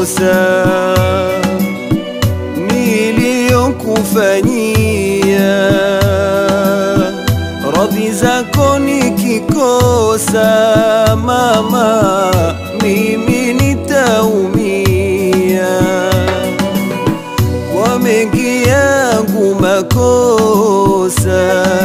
kosa niliyokufanyia, radhi zako nikikosa, mama, mimi nitaumia kwa mengi yangu makosa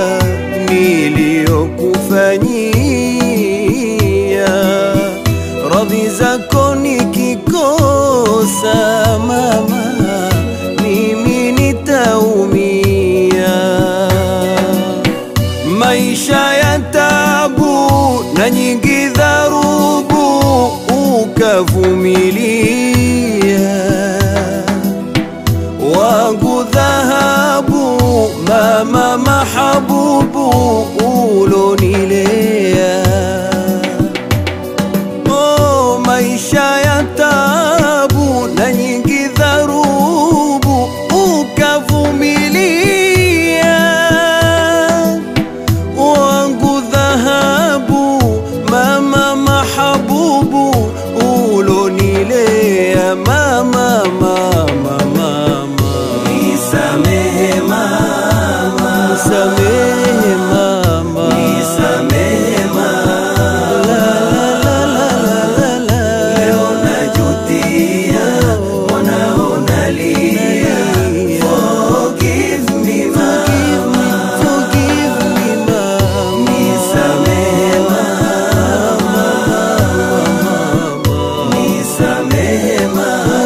niliyokufanyia, radhi zako nikikosa, mama, mimi nitaumia. Maisha ya tabu na nyingi dharubu ukavumilia wangu dhahabu, mama mahabubu ulonilea. Oh, maisha ya tabu na nyingi dharubu ukavumilia, wangu dhahabu, mama mahabubu ulonilea, mama mama mama Nisamehe mama, Nisamehe mama, nisamehe mama, leo najutia, mwanao nalia. Forgive me mama, forgive me mama, nisamehe mama, nisamehe mama,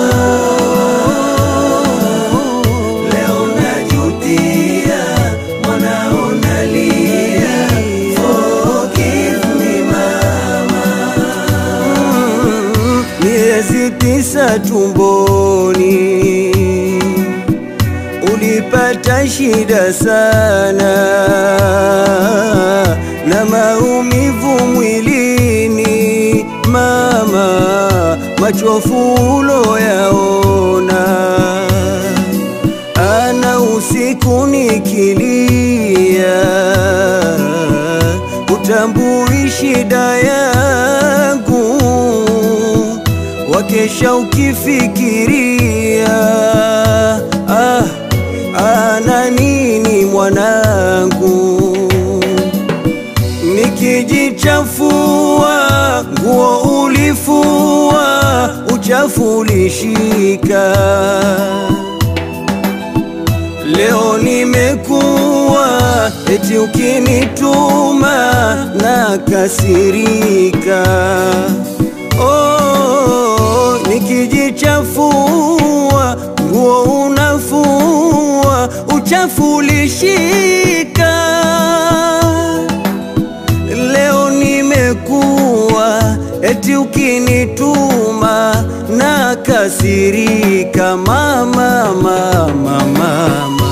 leo najutia, mwanao nalia. Forgive me mama. miezi tisa tumboni ulipata shida sana na maumivu mwilini mama, machofu uloyaona ana usiku nikilia, utambui shida yangu, wakesha ukifikiria ah, ana nini mwanangu nikijichafua nguo ulifua, uchafu ulishika. Leo nimekuwa eti ukinituma na kasirika. Oh, nikijichafua nguo unafua, uchafu ulishika leo nimekuwa eti ukinituma na kasirika, mama mama mama